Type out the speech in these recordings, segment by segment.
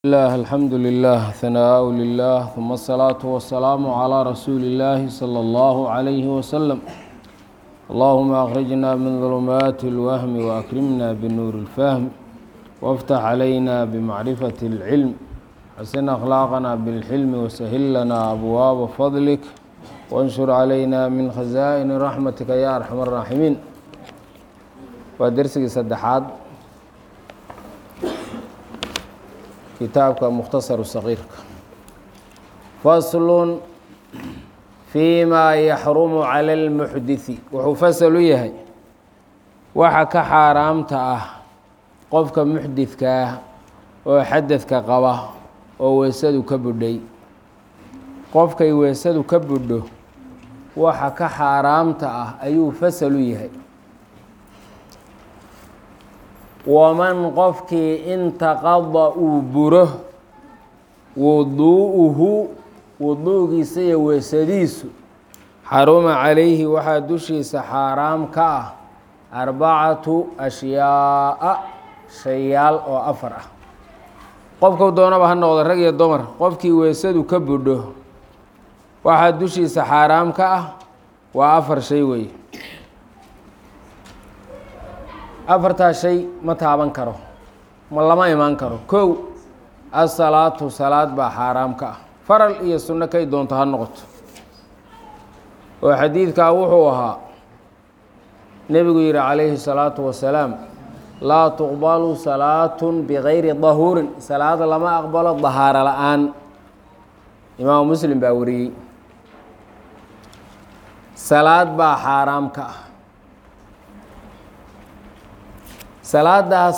الله الحمد لله ثناء لله ثم الصلاة والسلام على رسول الله صلى الله عليه وسلم اللهم أخرجنا من ظلمات الوهم وأكرمنا بنور الفهم وافتح علينا بمعرفة العلم حسن أخلاقنا بالحلم وسهل لنا أبواب فضلك وانشر علينا من خزائن رحمتك يا أرحم الراحمين ودرسك سدحاد kitaabka mukhtasaru sagiirka faslun fii maa yaxrumu cala almuxditsi wuxuu fasal u yahay waxa ka xaaraamta ah qofka muxdidka ah oo xadadka qaba oo weysadu ka budhay qofkay weysadu ka budho waxa ka xaaraamta ah ayuu fasal u yahay waman qofkii intaqada uu buro wuduu'uhu wuduugiisa iyo weysadiisu xaruma calayhi waxaa dushiisa xaaraam ka ah arbacatu ashyaa'a shayaal oo afar ah qofkau doonaba ha noqdo rag iyo dumar qofkii weysadu ka budho waxaa dushiisa xaaraam ka ah waa afar shay weeye afartaa shay ma taaban karo ma lama imaan karo kow asalaatu salaad baa xaaraam ka ah faral iyo sunno kay doonto ha noqoto oo xadiidkaa wuxuu ahaa nebigu yihi calayhi salaatu wasalaam laa tuqbalu salaatun bigayri dahuurin salaada lama aqbalo dahaaro la-aan imaamu muslim baa wariyey salaad baa xaaraam ka ah salaadaas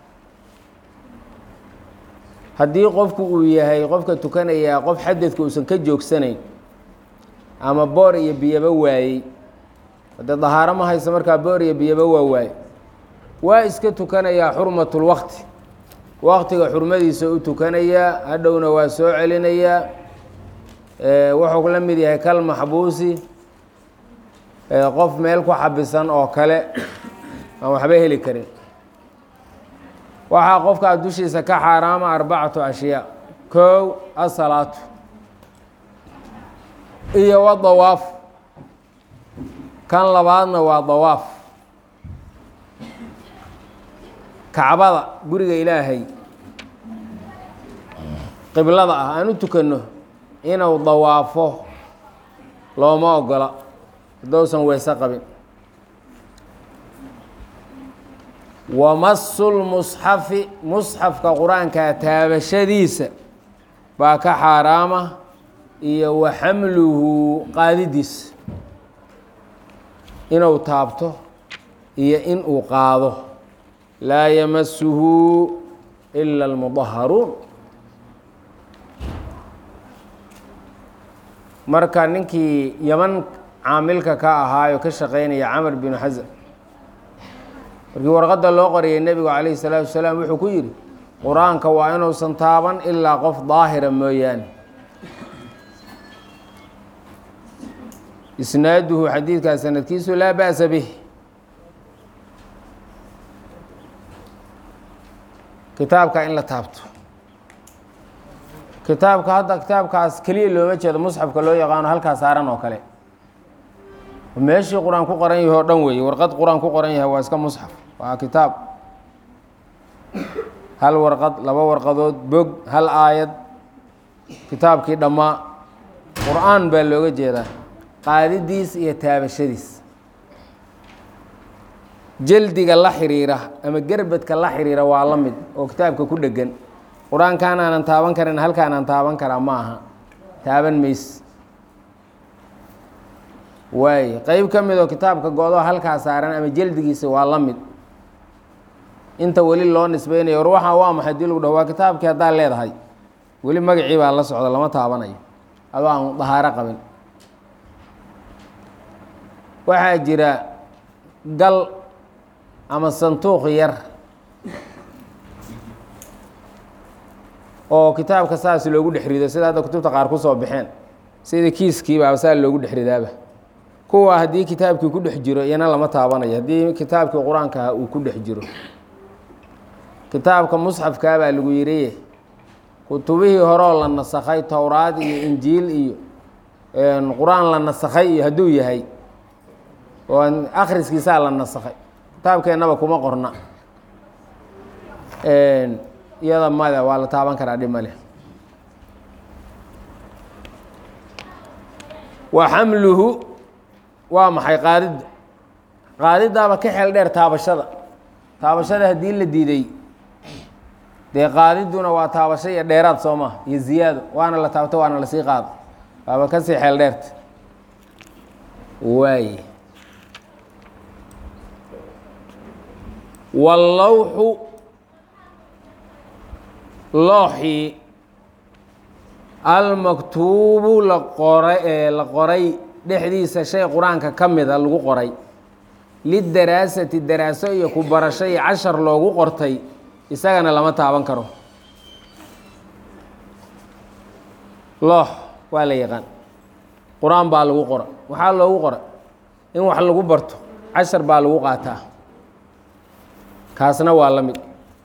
haddii qofku uu yahay qofka tukanayaa qof xadadka uusan ka joogsanayn ama boor iyo biyaba waayey hadee dahaaro ma hayso markaa boor iyo biyaba waa waayey waa iska tukanayaa xurmatul waqti waqtiga xurmadiisa u tukanayaa hadhowna waa soo celinayaa wuxuu la mid yahay kal maxbuusi qof meel ku xabisan oo kale aan waxba heli karin waxaa qofkaa dushiisa ka xaaraama arbacatu ashyaa kow asalaatu iyo wa dawaaf kan labaadna waa dawaaf kacbada guriga ilaahay qiblada ah aan u tukanno inuu dawaafo looma ogola haddousan weyse qabin wamasulmusxafi musxafka qur-aankaa taabashadiisa baa ka xaaraama iyo wa xamluhu qaadidiisa inuu taabto iyo in uu qaado laa yamasuhu ila almudaharuun marka ninkii yaman caamilka ka ahaayo ka shaqeynaya camar binu xasan markii warqadda loo qoriyay nebigu calayhi salaatu wasalaam wuxuu ku yidhi qur-aanka waa inuusan taaban ilaa qof daahira mooyaane isnaaduhu xadiidkaa sanadkiisu laa ba'sa bih kitaabka in la taabto kitaabka hadda kitaabkaas keliya looma jeedo musxafka loo yaqaano halkaa saaran oo kale meeshii qur-aan ku qoran yahay oo dhan weeye warqad qur-aan ku qoran yahay waa iska musxaf waa kitaab hal warqad laba warqadood bog hal aayad kitaabkii dhammaa qur-aan baa looga jeedaa qaadidiis iyo taabashadiis jeldiga la xiriira ama gerbadka la xiriira waa la mid oo kitaabka ku dhegan qur-aankaan aanan taaban karin halkaanaan taaban karaa ma aha taaban mays waay qeyb ka mid oo kitaabka go-do halkaa saaran ama jeldigiisa waa la mid inta weli loo nisbeynayo war waxaa waa maxay dii lagu dhaho waa kitaabkii haddaa leedahay weli magacii baa la socda lama taabanayo adoo aan dahaaro qabin waxaa jira gal ama santuuq yar oo kitaabka saas loogu dhex rido sida hadda kutubta qaar kusoo baxeen sida kiiskiibaaba saa loogu dhex ridaaba kuwa haddii kitaabkii ku dhex jiro iyana lama taabanayo haddii kitaabkii qur-aankaha uu ku dhex jiro kitaabka musxafkaa baa lagu yiriye kutubihii horeoo la nasakhay towraad iyo injiil iyo qur-aan la nasakhay iyo hadduu yahay oo akhriskiisaa la nasakhay kitaabkeennaba kuma qorna iyada mada waa la taaban karaa dhib male wa xamluhu waa maxay qaadidda qaadiddaaba ka xeel dheer taabashada taabashada haddii la diiday dee qaadidduna waa taabasho iyo dheeraad soo maha iyo ziyaado waana la taabto waana lasii qaado waaba kasii xeel dheerta waay wallawxu looxii almaktuubu la qoray ee la qoray dhexdiisa shay qur-aanka ka mida lagu qoray lidaraasati daraaso iyo ku barasho iyo cashar loogu qortay isagana lama taaban karo loox waa la yaqaan qur-aan baa lagu qora waxaa loogu qora in wax lagu barto cashar baa lagu qaataa kaasna waa la mid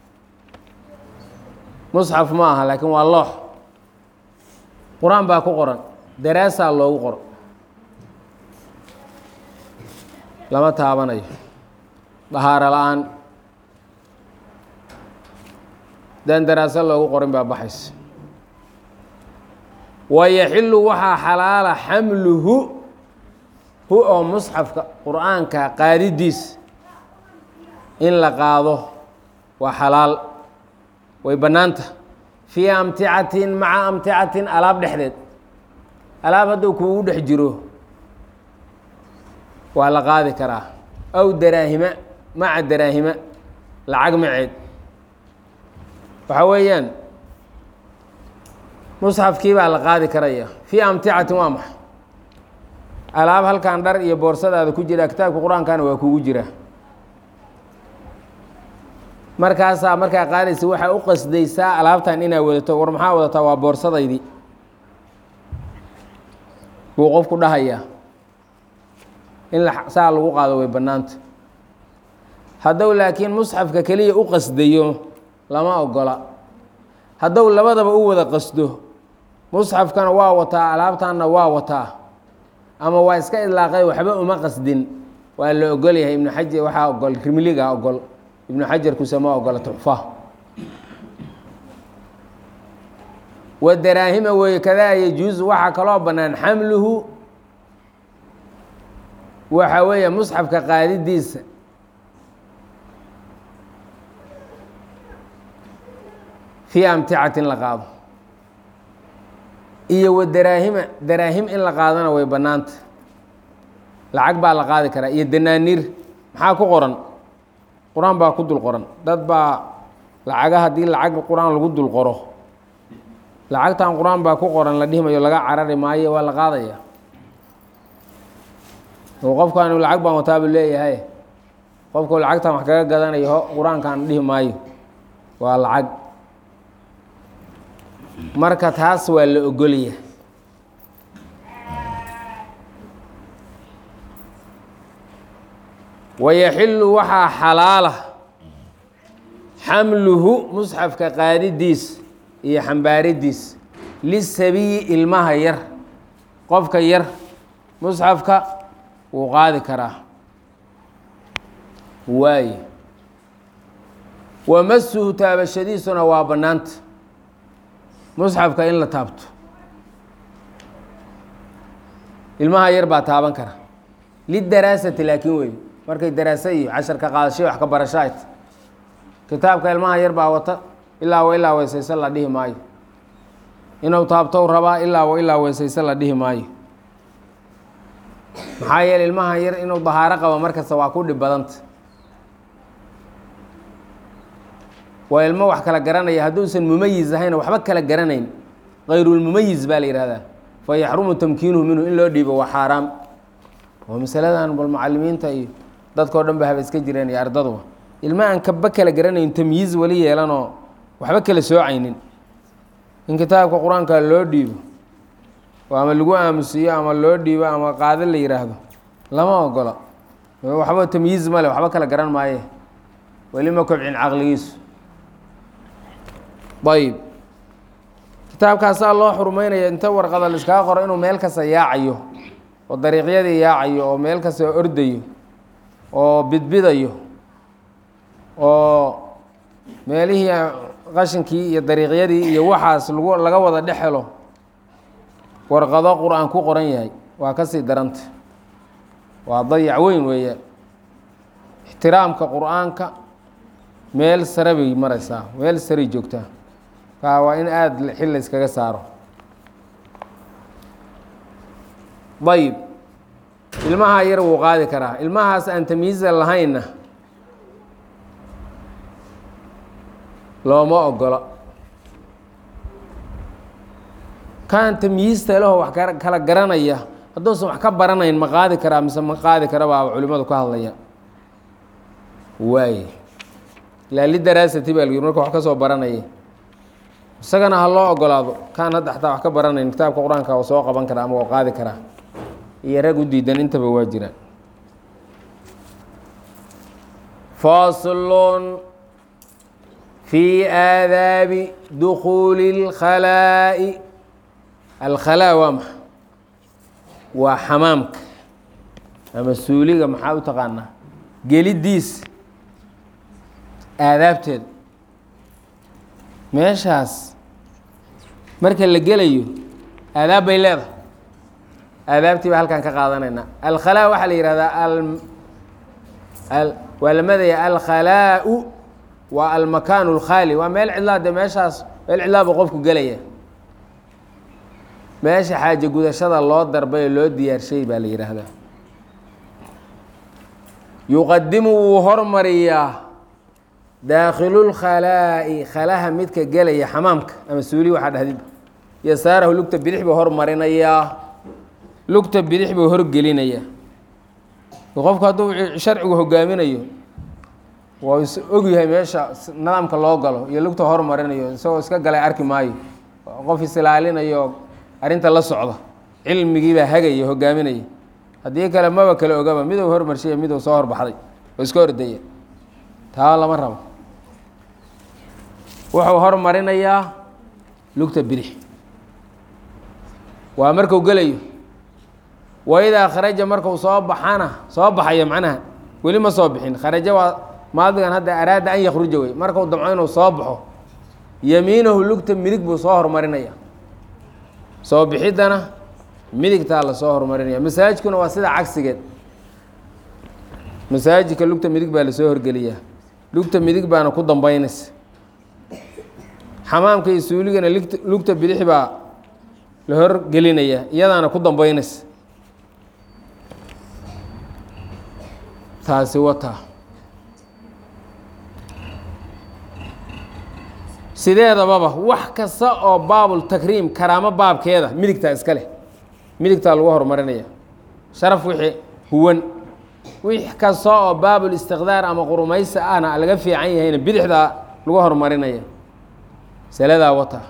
musxaf ma aha laakiin waa loox qur-aan baa ku qoran daraasaa loogu qoro lama taabanayo dahaaro la-aan daan daraaso loogu qorin baa baxaysa wayaxilu waxaa xalaala xamluhu hu oo musxafka qur-aanka qaadidiis in la qaado waa xalaal way bannaanta fii amticatin maca amticatin alaab dhexdeed alaab hadduu kuugu dhex jiro waa la qaadi karaa aw daraahima maca daraahima lacag maceed waxaa weeyaan musxafkii baa la qaadi karaya fii amticatin waa maxay alaab halkan dhar iyo boorsadaada ku jira kitaabka qur-aankana waa kugu jira markaasaa markaa qaadaysa waxaa u qasdaysaa alaabtan inaa wadato war maxaa wadataa waa boorsadaydii buu qofku dhahayaa in saa lagu qaado way bannaanta haddou laakiin musxafka keliya u qasdayo lama ogola haddou labadaba u wada qasdo musxafkana waa wataa alaabtanna waa wataa ama waa iska idlaaqay waxba uma qasdin waa la ogol yahay ibnu xajar waxaa ogol rimliga ogol ibnu xajarkuse ma ogola tuxfa wa daraahima weeye kadaa yajuusu waxaa kaloo bannaan xamluhu waxa weeye musxafka qaadidiisa fii amticatin la qaado iyo wa daraahima daraahim in la qaadana way bannaanta lacag baa la qaadi karaa iyo danaaniir maxaa ku qoran qur-aan baa ku dul qoran dad baa lacaga haddii lacag qur-aan lagu dul qoro lacagtan qur-aan baa ku qoran la dhihimayo laga carari maayo waa la qaadaya oo qofkaanu lacag baan wataabu leeyahay qofku lacagtan wax kaga gadanayo qur-aankan dhihi maayo waa lacag marka taas waa la ogolya wayaxilu waxaa xalaala xamluhu musxafka qaadidiis iyo xambaaridiis lisabiyi ilmaha yar qofka yar musxafka wuu qaadi karaa waaye wamasuhu taabashadiisuna waa bannaanta musxafka in la taabto ilmaha yar baa taaban kara lidaraasati laakiin wey markay daraaso iyo casharka qaadashay wax ka barasho ay ta kitaabka ilmaha yar baa wata ilaa wa ilaa weysayse la dhihi maayo inuu taabtou rabaa ilaa wa ilaa weysayse la dhihi maayo maxaa yeele ilmaha yar inuu dahaaro qabo markasta waa ku dhib badanta waa ilmo wax kala garanaya hadduusan mumayiz ahayn waxba kala garanayn kayrulmumayiz baa la yihahdaa fa yaxrumu tamkiinuhu minhu in loo dhiibo waa xaaraam oo masaladan bal macalimiinta iyo dadkao dhan ba haba iska jireen iyo ardaduba ilma aan kaba kala garanayn tamyiiz weli yeelanoo waxba kala soocaynin in kitaabka qur-aanka loo dhiibo oo ama lagu aamusiiyo ama loo dhiibo ama qaado la yidhaahdo lama ogola waxba tamyiiz male waxba kala garan maaye weli ma kobcin caqligiisu ayb kitaabkaasaa loo xurmeynaya inta warqada laiskaga qoro inuu meel kasta yaacayo oo dariiqyadii yaacayo oo meel kasta ordayo oo bidbidayo oo meelihii qashinkii iyo dariiqyadii iyo waxaas lagu laga wada dhex helo warqado qur-aan ku qoran yahay waa ka sii daranta waa dayac weyn weeyaan ixtiraamka qur-aanka meel sare bay maraysaa meel saray joogtaa kaa waa in aada xil la iskaga saaro ayib ilmaha yar wuu qaadi karaa ilmahaas aan tamyiiza lahaynna looma ogola kaan tamyiista leho wax kala garanaya hadduusan wax ka baranayn ma qaadi karaa mise ma qaadi kara baaba culimadu ka hadlaya waay ilaa lidaraasati baa lgi marka wax ka soo baranaya isagana ha loo ogolaado kaan hadda xataa wax ka baranayn kitaabka qur-aanka oo soo qaban karaa ama oo qaadi karaa iyo rag u diidan intaba waa jiraan faslun fi aadaabi dukuuli اlkhalaa'i alkhalaa waa maxa waa xamaamka ama suuliga maxaa u taqaanaa geliddiis aadaabteeda meeshaas marka la gelayo aadaab bay leedahay aadaabtii baa halkan ka qaadanaynaa alkhalaa waxaa la yihahdaa waa la madaya alkhalaau waa almakaanu اlkhaali waa meel cidlaa de meeshaas meel cidlaa buu qofku gelaya meesha xaaje gudashada loo darbay oo loo diyaarshay baa la yidhaahdaa yuqadimu wuu hormariyaa daakilulkhalaa'i khalaha midka gelaya xamaamka ama suuli waxaa dhahdid yasaarahu lugta bidix buu hormarinayaa lugta bidix buu horgelinayaa qofku hadduu sharcigu hogaaminayo waa is ogyahay meesha nidaamka loo galo iyo lugta hormarinayo isagoo iska galay arki maayo qof isilaalinayo arrinta la socda cilmigii baa hagaya hogaaminaya haddii kale maba kale ogaba miduu hormarshiya miduu soo horbaxday oo iska ordaya taa lama rabo wuxuu hormarinayaa lugta bidix waa marku gelayo waidaa kharaja marku soo baxana soo baxayo macnaha weli ma soo bixin kharaja waa maadigan hadda araada an yakruja wey markuu damco inuu soo baxo yamiinahu lugta midig buu soo hormarinaya soo bixiddana midigtaa lasoo hormarinaya masaajidkuna waa sida cagsigeed masaajidka lugta midig baa lasoo horgeliyaa lugta midig baana ku dambeynaysa xamaamka iyo suuligana ligt lugta bidix baa la horgelinayaa iyadaana ku dambeynaysa taasi wataa sideedababa wax kasta oo baabul takriim karaamo baabkeeda midigtaa iska leh midigtaa lagu horumarinaya sharaf wixii huwan wix kasta oo baabul istiqdaar ama qurumaysi ahna laga fiican yahayna bidixdaa lagu horumarinaya saladaa wata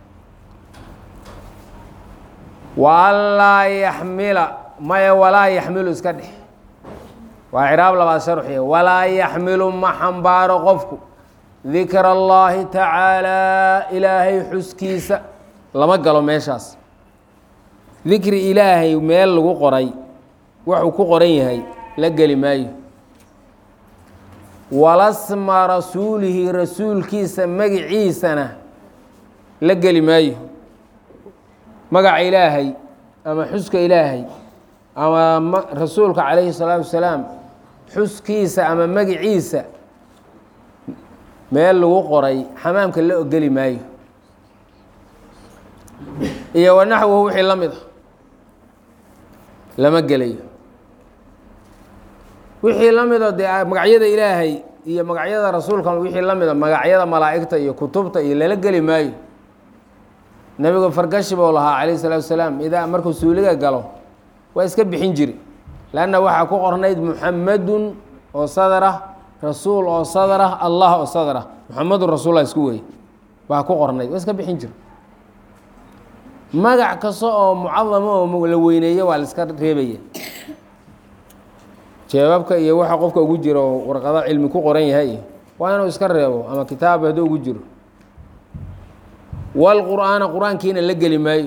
wa anlaa yaxmila maya walaa yaxmilu iska dhex waa ciraab labaad sharxiya walaa yaxmilu ma xambaaro qofku dikra اllaahi tacaalaa ilaahay xuskiisa lama galo meeshaas dikri ilaahay meel lagu qoray wuxuu ku qoran yahay la geli maayo walasma rasuulihi rasuulkiisa magiciisana la geli maayo magaca ilaahay ama xuska ilaahay ama rasuulka calayhi الsalaatu wasalaam xuskiisa ama magiciisa meel lagu qoray xamaamka la ogeli maayo iyo wanaxwuhu wixii la mid a lama gelayo wixii la mido dee magacyada ilaahay iyo magacyada rasuulka wixii la mida magacyada malaa'igta iyo kutubta iyo lala geli maayo nebigu fargashi buu lahaa calayh isalaatu wasalaam idaa markuu suuliga galo waa iska bixin jiri lanna waxaa ku qornayd muxamadun oo sadar ah rasuul oo sadar ah allah oo sadar ah muxamedun rasuullah isku wey baa ku qornayd waa iska bixin jira magac kasta oo mucadamo oo la weyneeyo waa la iska reebaya jeebabka iyo waxa qofka ugu jiro oo warqado cilmi ku qoran yahay waa inuu iska reebo ama kitaab hadduu ugu jiro waalqur'aana qur-aankiina la geli maayo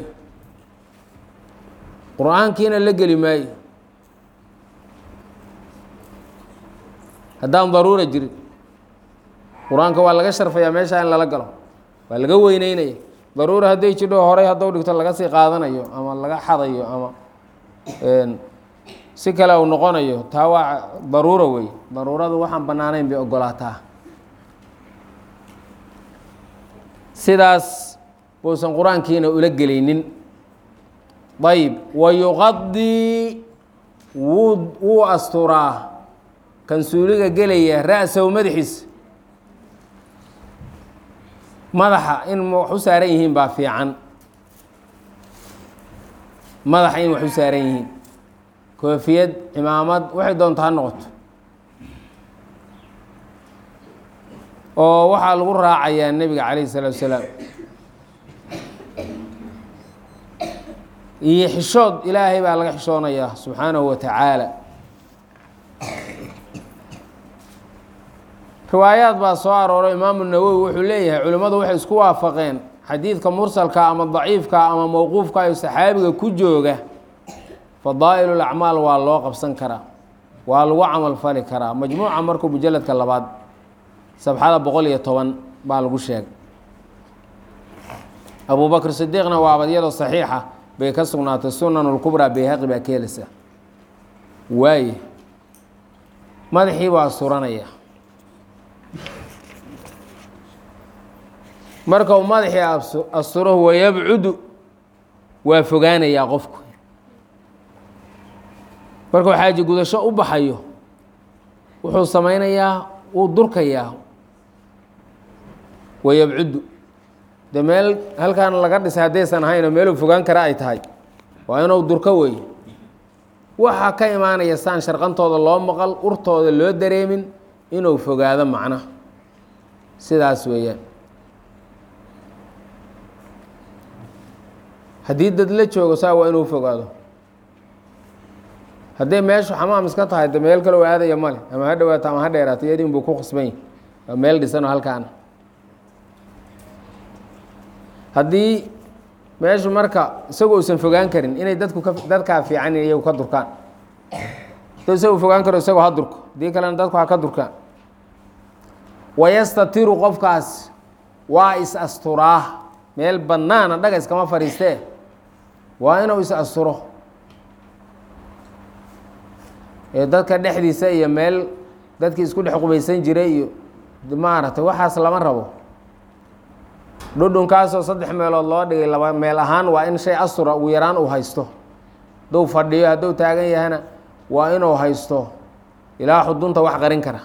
qur-aankiina la geli maayo haddaan daruura jirin qur-aanka waa laga sharfayaa meeshaa in lala galo waa laga weyneynaya daruura hadday jidho horay hadduu dhigto laga sii qaadanayo ama laga xadayo ama si kale uu noqonayo taa waa daruura wey daruuradu waxaan bannaanayn bay ogolaataa sidaas buusan qur-aankiina ula gelaynin ayb wa yuqadii wuu wuu asturaa kan suuliga gelaya ra-sahu madaxiisa madaxa in wax u saaran yihiin baa fiican madaxa in wax u saaran yihiin koofiyad cimaamad waxay doonto ha noqoto oo waxaa lagu raacayaa nebiga calayhi salaatu wasalaam iyo xishood ilaahay baa laga xishoonayaa subxaanahu wa tacaala riwaayaad baa soo arooray imaamu nawowi wuxuu leeyahay culimmadu waxay isku waafaqeen xadiidka mursalka ama daciifka ama mowquufka iyo saxaabiga ku jooga fadaa'il lacmaal waa loo qabsan karaa waa lagu camal fali karaa majmuuca markuu mujaladka labaad sabxada boqol iyo toban baa lagu sheegay abu bakr sidiiqna waa abadyado saxiixa bay ka sugnaatay sunan lkubraa bayhaqi baa ka heleysaa waaye madaxii baa suranaya marka uu madaxii asturo wayabcudu waa fogaanayaa qofku markuu xaaji gudasho u baxayo wuxuu samaynayaa wuu durkayaa wayabcudu de meel halkan laga dhisay haddaysan ahaynoo meeluu fogaan kara ay tahay waa inuu durko weeye waxaa ka imaanaya saan sharqantooda loo maqal urtooda loo dareemin inuu fogaado macna sidaas weeyaan haddii dad la joogo saa waa inuu fogaado hadday meeshu xamaam iska tahay de meel kale u aadaya male ama ha dhawaato ama ha dheeraato iyadiin buu ku khasbany waa meel dhisanoo halkaana haddii meeshu marka isagu uusan fogaan karin inay dadku ka dadkaa fiican iyagu ka durkaan haduu isagu fogaan karo isagoo ha durko haddii kalena dadku ha ka durkaan wayastatiru qofkaas waa is asturaa meel bannaana dhaga iskama fadhiistee waa inuu is asturo ee dadka dhexdiisa iyo meel dadkii isku dhex qubaysan jiray iyo maaragtay waxaas lama rabo dhudhunkaasoo saddex meelood loo dhigay laba meel ahaan waa in shay astura ugu yaraan uu haysto hadduu fadhiyo hadduu taagan yahana waa inuu haysto ilaa xudunta wax qarin kara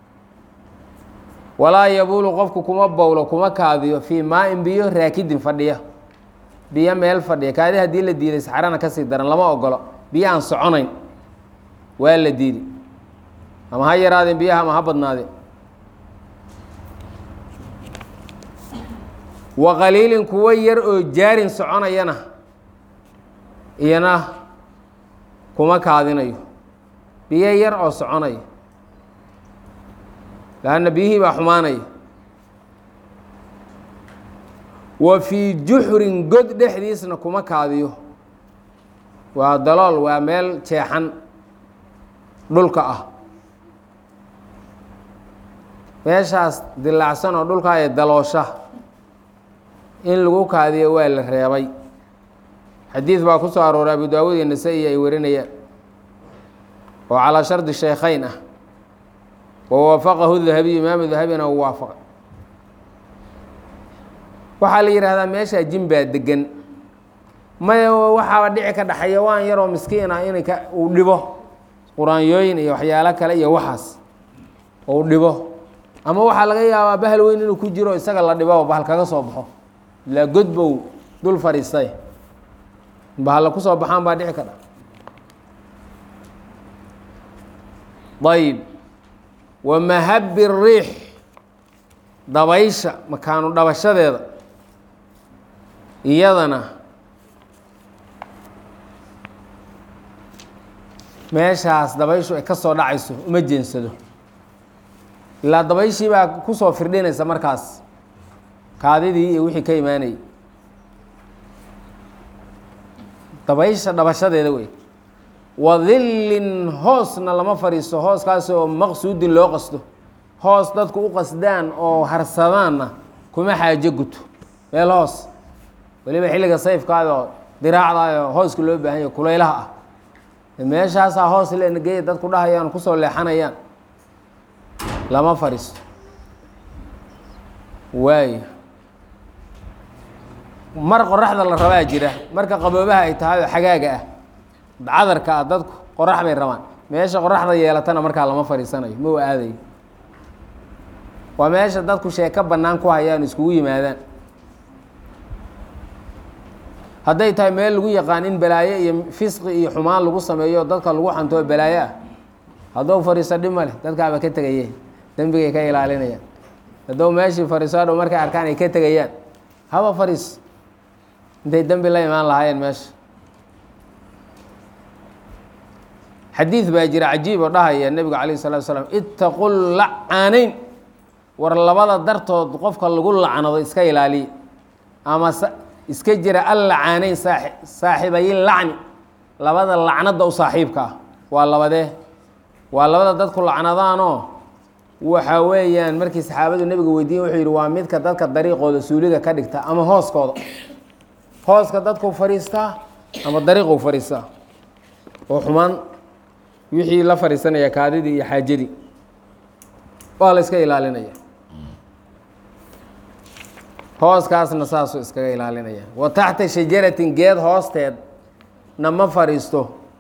walaa yabuulu qofku kuma bowlo kuma kaadiyo fii maa-in biyo raakidin fadhiya biyo meel fadhiya kaadi haddii la diiday saxrana kasii daran lama ogolo biyo aan soconayn waa la diiday ama ha yaraadeen biyaha ama ha badnaadeen wa qaliilin kuwo yar oo jaarin soconayana iyana kuma kaadinayo biyo yar oo soconaya laanna biyihii baa xumaanaya wa fii juxrin god dhexdiisna kuma kaadiyo waa dalool waa meel jeexan dhulka ah meeshaas dilaacsan oo dhulkaa ee daloosha in lagu kaadiyo waa la reebay xadiid baa ku soo arooray abu daawuud iyo nasa-i ay warinayaan oo calaa shardi shaykhayn ah wa waafaqahu dahabiyu imaamu dahabina uu waafaqay waxaa la yidhaahdaa meeshaa jin baa degan maya waxaaba dhici ka dhaxeeya waan yaroo miskiin ah in ka uu dhibo quraanyooyin iyo waxyaalo kale iyo waxaas uu dhibo ama waxaa laga yaabaa bahal weyn inuu ku jiro isaga la dhibo bahal kaga soo baxo ilaa god bow dul fadhiistay bahalla ku soo baxaan baa dhici kadha ayb wa mahabi riix dabaysha makaanu dhabashadeeda iyadana meeshaas dabayshu ay ka soo dhacayso uma jeensado ilaa dabayshii baa kusoo firdhinaysa markaas kaadidii iyo wixii ka imaanayay dabaysha dhabashadeeda wey wadillin hoosna lama fadhiisto hooskaas oo maqsuudin loo qasto hoos dadku u qasdaan oo harsadaanna kuma xaajo guto meel hoos weliba xilliga sayfkaado diraacdayo hooska loo baahan yahy kulaylaha ah meeshaasaa hoos lenageeya dadku dhahayaan kusoo leexanayaan lama fadhiisto waaya mar qoraxda la rabaa jira marka qaboobaha ay tahay oo xagaaga ah cadarka ah dadku qorax bay rabaan meesha qoraxda yeelatana markaa lama fadhiisanayo ma u aadayo waa meesha dadku sheeko bannaan ku hayaan iskugu yimaadaan hadday tahay meel lagu yaqaan in balaayo iyo fisqi iyo xumaan lagu sameeyo dadka lagu xantoo balaayo ah haddou fadhiiso dhib ma leh dadkaaba ka tegaye dembigay ka ilaalinayaan haddou meeshii fadhiiso hadhow markay arkaan ay ka tegayaan haba fadhiis intay dembi la imaan lahaayeen meesha xadiid baa jira cajiib oo dhahaya nebigu calayh salatu salaam ittaqu lacanayn war labada dartood qofka lagu lacnado iska ilaaliya ama iska jira allacaanayn saaxiibayi lacni labada lacnada u saaxiibka ah waa labadee waa labada dadku lacnadaanoo waxa weeyaan markii saxaabadu nebiga weydiiyen wuxuu yidhi waa midka dadka dariiqooda suuliga ka dhigta ama hooskooda hooska dadku fadhiistaa ama dariiqu fadhiistaa oo xumaan wixii la fadhiisanaya kaadidii iyo xaajadii waa la iska ilaalinaya hooskaasna saasuu iskaga ilaalinaya wa taxta shajaratin geed hoosteed na ma fadhiisto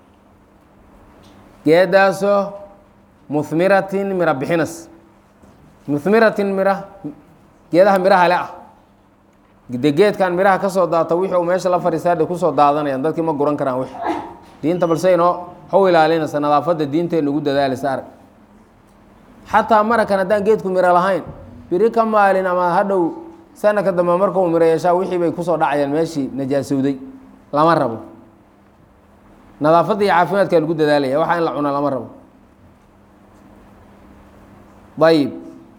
geedaasoo muhmiratin mira bixinas muhmiratin mira geedaha miraha le ah de geedkan miraha ka soo daata wixii uu meesha la fadhiistaa de kusoo daadanayaan dadkii ma guran karaan wix diinta balse inoo how ilaalinaysa nadaafadda diinteena ugu dadaalisa arag xataa marakan haddaan geedku miro lahayn biri ka maalin ama hadhow sanadka dambe markuu miro yeeshaa wixii bay kusoo dhacayaan meeshii najaasowday lama rabo nadaafadda iyo caafimaadkaa lagu dadaalaya waxaa in la cuna lama rabo ayib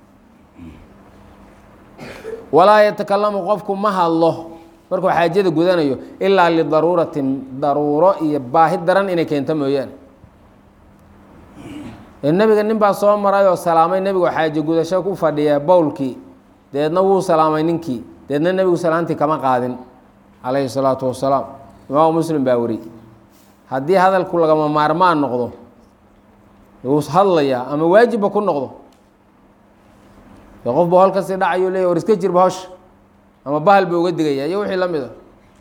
walaa yatakalamu qofku ma hadlo markuu xaajada gudanayo ilaa lidaruuratin daruuro iyo baahi daran inay keento mooyaane nebiga nin baa soo maray oo salaamay nebigoo xaajo gudasho ku fadhiya bowlkii deedna wuu salaamay ninkii deedna nebigu salaantii kama qaadin calayhi salaatu wasalaam imaamu muslim baa weri haddii hadalku lagama maarmaan noqdo wuu hadlayaa ama waajibba ku noqdo qof ba holkasii dhacayu leeya war iska jirba hosha ama bahal ba uga digaya iyo wixii la mid a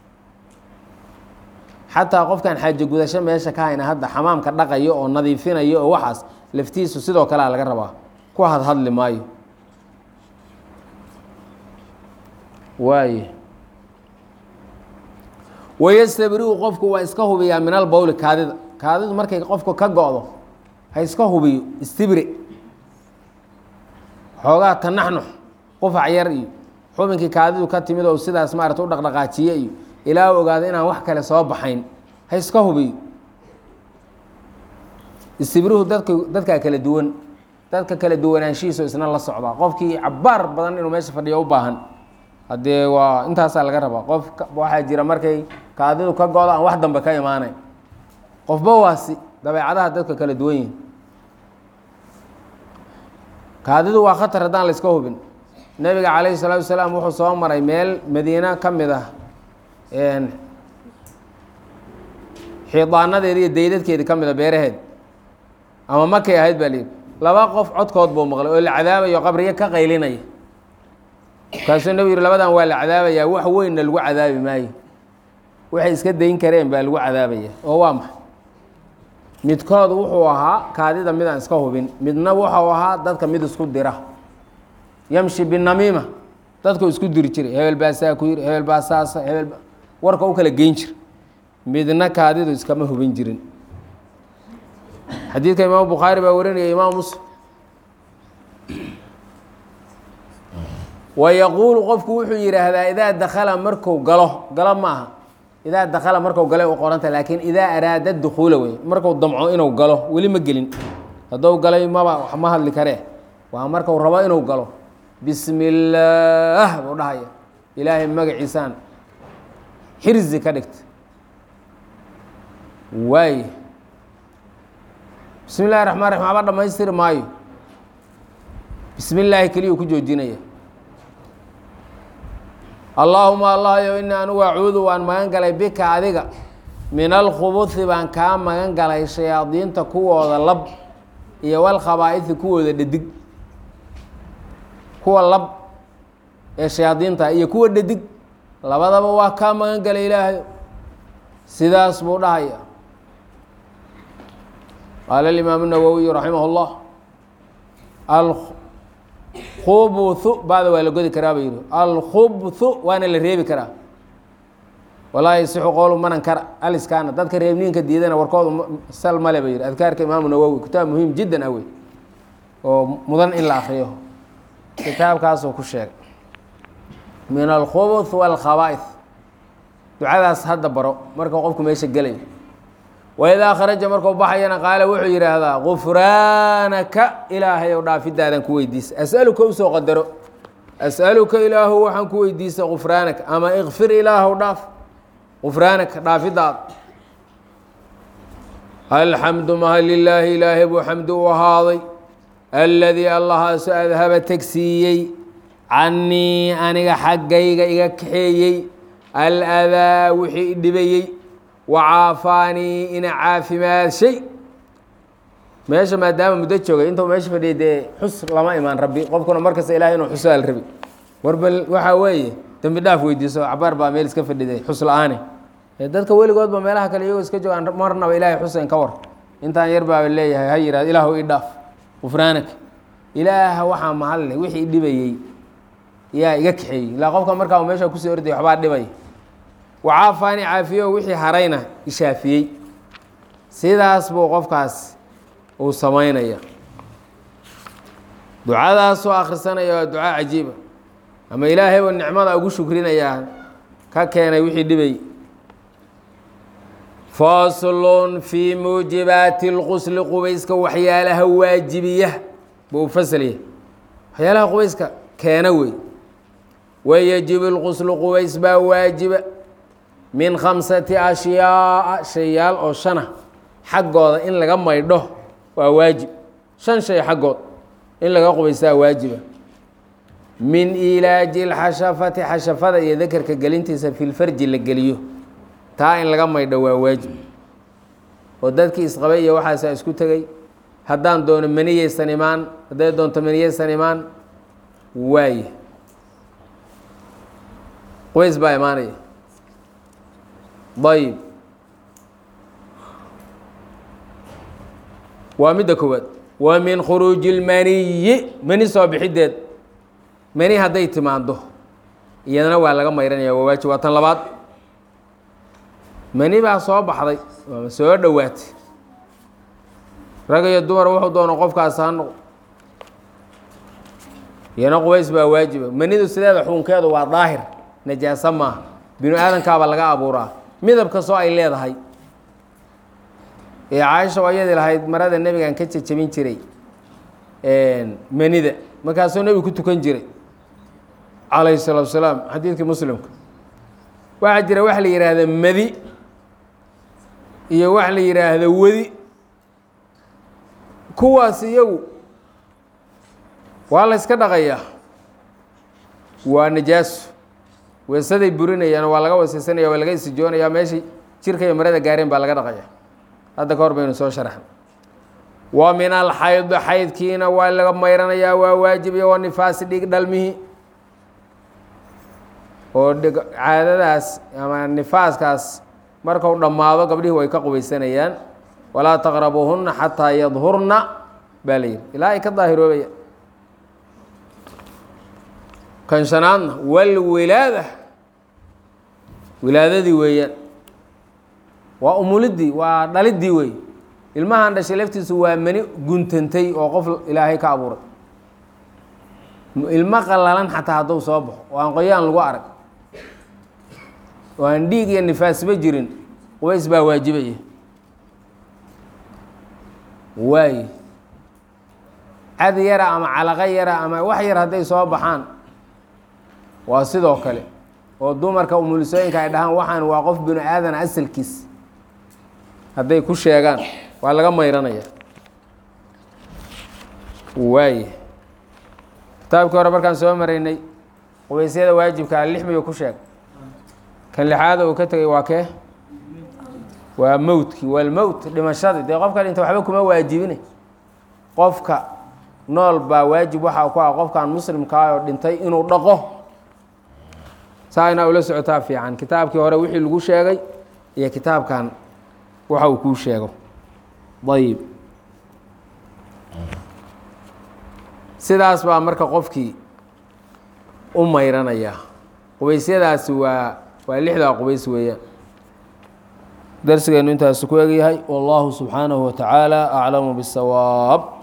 xataa qofkan xaajo gudasho meesha ka hayna hadda xamaamka dhaqayo oo nadiifinayo oo waxaas laftiisu sidoo kalea laga rabaa ku hadhadli maayo waay wayastabriu qofku waa iska hubiyaa min albowli kaadida kaadidu markay qofku ka go-do ha iska hubiyo istibre xoogaa tanaxnux qufac yar iyo xubinkii kaadidu ka timid oo sidaas maarata u dhaqdhaqaajiye iyo ilaa u ogaado inaan wax kale soo baxayn ha iska hubiyo istibrihu dadka dadkaa kala duwan dadka kala duwanaanshihiiso isna la socdaa qofkii cabaar badan inuu meesha fadhiyo u baahan haddee waa intaasaa laga rabaa qof waxaa jira markay kaadidu ka go-do aan wax dambe ka imaanayn qofba waasi dabeecadaha dadka kala duwan yihin kaadidu waa khatar haddaan la iska hubin nebiga calayhi salaatu wasalaam wuxuu soo maray meel madiina ka mid ah xiidaanadeedi iyo daydadkeedi ka mid a beeraheed ama makay ahayd baa liyihi laba qof codkood buu maqlay oo la cadaabayo qabriyo ka qaylinaya markaasuu nebigu yihi labadan waa la cadaabayaa wax weynna lagu cadaabi maayo waxay iska dayn kareen baa lagu cadaabaya oo waa maxay midkood wuxuu ahaa kaadida midaan iska hubin midna wuxuu ahaa dadka mid isku dira yamshi binamiima dadku isku diri jiray hebel baa saa ku yiri hebel baa saasa hebel warka u kala geyn jira midna kaadidu iskama hubin jirin xadiidka imaamu bukhaari baa warinaya imaam muslim wa yaquulu qofku wuxuu yidhaahdaa idaa dakala marku galo galo ma aha idaa dakala marku gale u qoranta laakiin idaa araada dukuula wey marku damco inuu galo weli ma gelin haddou galay maba wax ma hadli karee waa marku rabo inuu galo bismi illaah buu dhahaya ilaahay magaciisaan xirzi ka dhigta waay bismi illahi raxmaan raxim aba dhamaystiri maayo bismi illaahi keliyuu ku joojinaya allaahuma allahyo ini anugu acuudu waan magan galay bika adiga min alkhubuhi baan kaa magan galay shayaadiinta kuwooda lab iyo walkhabaa'ihi kuwooda dhadig kuwa lab ee shayaadiinta iyo kuwa dhadig labadaba waa kaa magan galay ilaahay sidaas buu dhahaya qaala alimaam الnawowiyu raximah اllah alkhubuthu bada waa la godi karaa ba yihi alkhubthu waana la reebi karaa walaa yasixu qowlu manan kara aliskaana dadka reebniinka diidana warkoodu sal male ba yihi adkaarka imaamu nawowi kitaab muhiim jiddan ah wey oo mudan in la akriyo kitaabkaasuu ku sheegay min alkhubuth walkhaba'ith ducadaas hadda baro marka qofku meesha gelayo waidaa kharaja markuu baxayana qaala wuxuu yidhaahdaa gufraanaka ilaahay ow dhaafidaadan ku weydiisa as'aluka usoo qadaro as'aluka ilaahu waxaan ku weydiisa gufraanaka ama ikfir ilaahow dhaaf gufraanaka dhaafidaada alxamdu maha lilaahi ilaahay buu xamdi u ahaaday aladii allahaasu adhaba tegsiiyey cannii aniga xaggayga iga kaxeeyey aladaa wixii idhibayey wacaafaanii ina caafimaadshay meesha maadaama muddo joogay intuu meesha fadhiyay dee xus lama imaan rabbi qofkuna markasta ilahay inuu xusaal rabi warbal waxaa weeye dembi dhaaf weydiiso cabaar baa meel iska fadhiday xus la-aane dadka weligoodba meelaha kale iyagoo iska joogaan marnaba ilaahay xusen ka war intaan yar baaba leeyahay ha yihahd ilaahu i dhaaf gufraanaka ilaaha waxaa mahalle wixii idhibayey yaa iga kaxeeyey ilaa qofka markaa meesha kusii orday waxbaa dhibay wacaafaani caafiyo wixii harayna ishaafiyey sidaas buu qofkaas uu samaynaya ducadaasoo akhrisanaya waa ducaa cajiiba ama ilaahay buu nicmada ugu shukrinayaa ka keenay wixii dhibay faslun fii muujibaati اlqusli qubayska waxyaalaha waajibiya buu u faslaya waxyaalaha qubayska keena wey wayajibu اlquslu qubays baa waajiba min khamsati ashyaaa shayaal oo shana xaggooda in laga maydho waa waajib shan shay xaggood in laga qubaystaa waajiba min ilaaji اlxashafati xashafada iyo dakerka gelintiisa fi lfarji la geliyo taa in laga maydho waa waajib oo dadkii isqabay iyo waxaasaa isku tegey haddaan doono maniyeysan imaan hadday doonto maniyeysan imaan waaye qubays baa imaanaya ayb waa midda koowaad wa min khuruuji اlmaniyi mani soo bixideed mani hadday timaado iyadana waa laga mayranaya waa waajib waa tan labaad mani baa soo baxday waama soo dhowaatay rag iyo dumar wuxuu doono qofkaas ha noqo iyana qubays baa waajiba manidu sideeda xukunkeedu waa daahir najaaso maaha binu aadankaaba laga abuuraa midab kastoo ay leedahay ee caaisha oo ayadii lahayd marada nebigan ka jejebin jiray manida markaasuu nebigu ku tukan jiray calayhi salaatu salaam xadiidkii muslimka waxaa jira wax la yidhaahda madi iyo wax la yidhaahdo wedi kuwaas iyagu waa la yska dhaqayaa waa najaaso weesaday burinayaan waa laga weeseysanaya waa laga isijoonaya meeshay jirka iyo marada gaareen baa laga dhaqaya hadda ka hor baynu soo sharaxna wa min alxayd xaydkiina waa laga mayranayaa waa waajib iyo wa nifaasi dhig dhalmihi oo dhig caadadaas ama nifaaskaas markau dhammaado gabdhihii way ka qubaysanayaan walaa taqrabuuhunna xataa yadhurna baa la yihi ilaa ay ka daahiroobayaan kan shanaadna walwilaada wilaadadii weeyaan waa umulidii waa dhalidii wey ilmahan dhashay laftiisu waa mani guntantay oo qof ilaahay ka abuuray ilmo qalalan xataa hadduu soo baxo oo aan qoyaan lagu arag oo aan dhiig iyo nifaasba jirin qubays baa waajibaya waaye cad yara ama calaqo yara ama wax yar hadday soo baxaan waa sidoo kale oo dumarka umulisooyinka ay dhahaan waxaan waa qof binu aadan asalkiis hadday ku sheegaan waa laga mayranaya waay kitaabkii hore markaan soo maraynay qubaysyada waajibkaa lix miyuu ku sheeg kan lixaada uu ka tegay waa kee waa mowtkii waa lmowt dhimashadii dee qofka dhinta waxba kuma waajibine qofka nool baa waajib waxaa ku ah qofkan muslimkaa oo dhintay inuu dhaqo saa inaa ula socotaa fiican kitaabkii hore wixii lagu sheegay iyo kitaabkan waxa uu kuu sheego ayib sidaas baa marka qofkii u mayranaya qubaysyadaasi waa waa lixdaa qubays weeyaan darsigeenu intaasu ku egyahay wallahu subxaanahu wa tacaala aclamu bisawaab